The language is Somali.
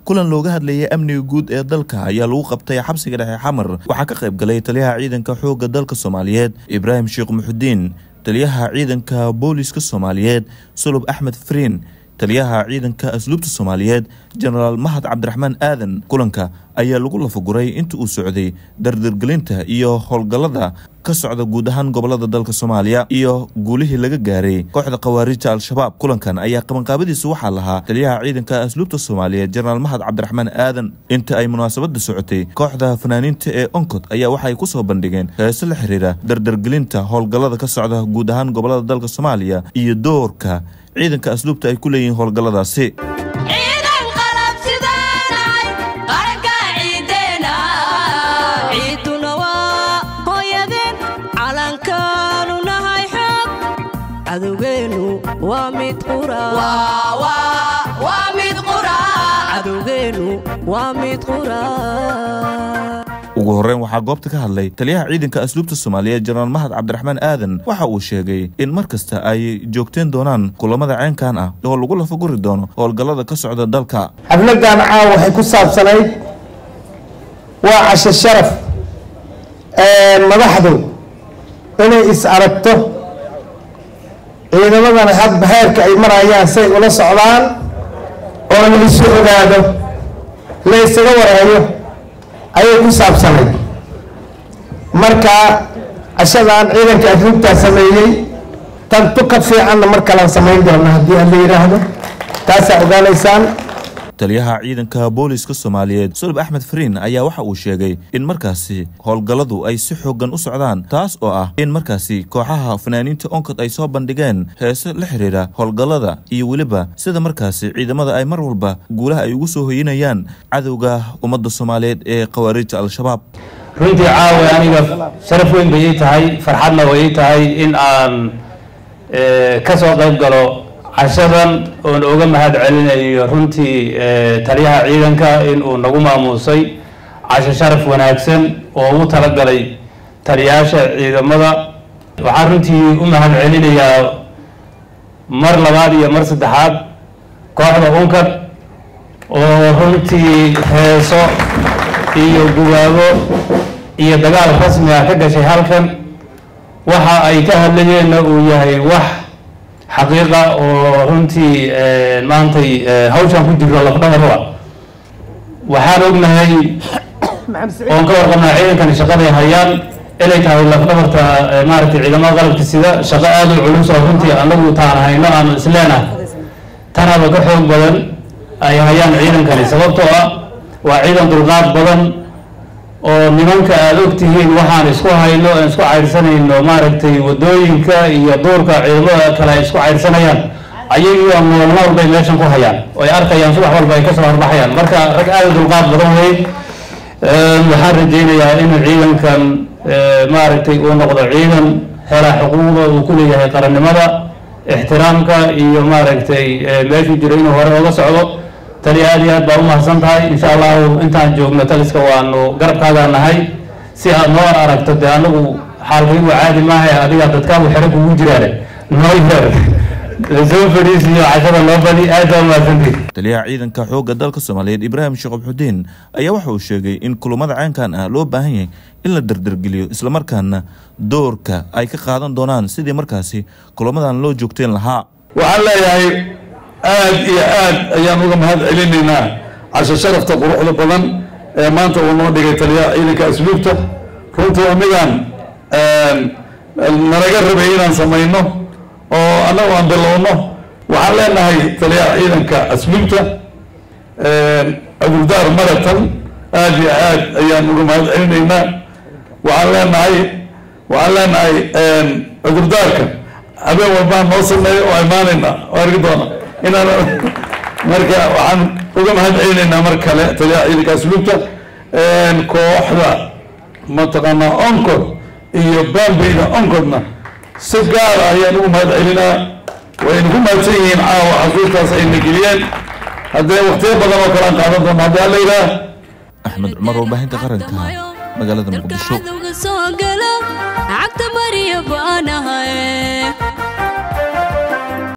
kulan looga hadlayay amniga guud ee dalka ayaa lagu qabtay xabsiga dhexe xamar waxaa ka qayb galay taliyaha ciidanka xoogga dalka soomaaliyeed ibraahim sheekh muxudiin taliyaha ciidanka booliska soomaaliyeed sulub axmed fariin taliyaha ciidanka asluubta soomaaliyeed jenaraal mahad cabdiraxmaan aadan kulanka ayaa lagu lafaguray inta uu socday dardargelinta iyo howlgallada ka socda guud ahaan gobolada dalka soomaaliya iyo guulihii laga gaaray kooxda khawaarijta al-shabaab kulankan ayaa qabanqaabadiisa waxaa lahaa taliyaha ciidanka asluubta soomaaliyeed jenaraal mahad cabdiraxmaan aadan inta ay munaasabada socotay kooxda fanaaniinta ee oncod ayaa waxaay ku soo bandhigeen heese la xiriira dardargelinta howlgallada ka socda guud ahaan gobolada dalka soomaaliya iyo doorka ciidanka asluubta ay ku leeyihiin howlgalladaasi ugu horreyn waxaa goobta ka hadlay taliyaha ciidanka asluubta soomaaliyeed jenaraal mahad cabdiraxmaan aadan waxa uu sheegay in mar kasta ay joogteen doonaan kulamada ceenkan ah oo lagu lafaguri doono howlgallada ka socda dalka xafladan caawa waxay ku saabsanayd waa cashe sharaf madaxdu inay is aragto ciidamadana hadba heerka ay marayaan say ula socdaan oo la isu ogaado la ysaga warhayo ayay ku saabsanayd marka cashadan ciidanka asluubtaa sameeyey tantu ka fiicanna mar kalaan samayn doona haddii aan la yidhaahdo taasaa ogaanaysaan taliyaha ciidanka booliska soomaaliyeed sulub axmed fariin ayaa waxa uu sheegay in markaasi howlgalladu ay si xoogan u socdaan taas oo ah in markaasi kooxaha fanaaniinta onkod ay soo bandhigeen heese la xiriira howlgallada iyo weliba sida markaasi ciidamada ay mar walba guulaha ay ugu soo hoyinayaan cadowga ummadda soomaaliyeed ee khawaarijta al-shabaab runtii caawa aniga sharaf weyn bay ii tahay farxadna way ii tahay in aan ka soo qayb galo cashadan oon uga mahad celinayo runtii taliyaha ciidanka in uu nagu maamuusay casho sharaf wanaagsan oo ugu talagalay taliyaasha ciidamada waxaan runtii u mahad celinayaa mar labaad iyo mar saddexaad kooxda unkad oo runtii heeso iyo gubaabo iyo dagaal rasmi ah ka gashay halkan waxa ay ka hadlayeenna uu yahay wax xaqiiqa oo runtii maantay hawshaan ku jirto lafdhabarwa waxaan ognahay oon ka warqabnaa ciidankani shaqaday hayaan inay tahay lafdhabarta maaragtay ciidamada qalabka sida shaqo aada u culus oo runtii anagu taan hayno aanu isleenah tanaba ka xoog badan ay hayaan ciidankani sababtoo ah waa ciidan dulqaad badan oo nimanka aada ogtihiin waxaan isku hayno aan isku caydhsanayno maaragtay wadooyinka iyo duurka ciidamada kale ay isku caydhsanayaan ayagiioo nool nool bay meeshan ku hayaan oo ay arkayaan subax walba ay kasoo horbaxayaan marka rag aada dulqaad badan wey waxaan rajaynayaa inuu ciidankan maaragtay uu noqdo ciidan helaa xuquuqda uu ku leeyahay qarannimada ixtiraamka iyo maaragtay meeshuu jiro inuu hore oga socdo tali aad iyo aad baa umahadsan tahay insha allahu intaan joogno taliska waanu garabkaagaa nahay si aad noo aragto dee anagu xaalkaygu caadi maaha adiga dadkaagu xero kugu jiraane noo yeer soo fadhiisiyo cashada noo badi aad baa umahadsantii taliyaha ciidanka xoogga dalka soomaaliyeed ibraahim sheekh abxudiin ayaa waxa uu sheegay in kulamada caynkan ah loo baahan yahay in la dardargeliyo islamarkaana doorka ay ka qaadan doonaan sidii markaasi kulamadan loo joogteen lahaa waxaan leeyahay aad iyo aad ayaan uga mahad celinaynaa casho sharafta quruxda badan ee maanta uu noo dhigay taliyaha ciidanka asluubta runtii waa midaan nalaga rabay inaan samayno oo annagu aan bilowno waxaan leenahay taliyaha ciidanka asluubta cudurdaar maratan aad iyo aad ayaan uga mahad celinaynaa waxaan leenahay waxaan leenahay cudurdaarka habeen walbaan noo sameeyo oo imaanayna oo argi doona inaan marka waxaan uga mahad celinaynaa mar kale taliyaha ciidanka asluubta kooxda mataqaanaa oncod iyo baambeyda onkodna si gaara ayaan ugu mahad celinaa wayna ku mahadsan yihiin caawa xasuustaas ayna geliyeen haddee waktiyo badan oo kale aan qaadan doona haddii alla yidhaah axmed cumar warbaahinta qaranka magaalada muqdisho cagta mariya baanahay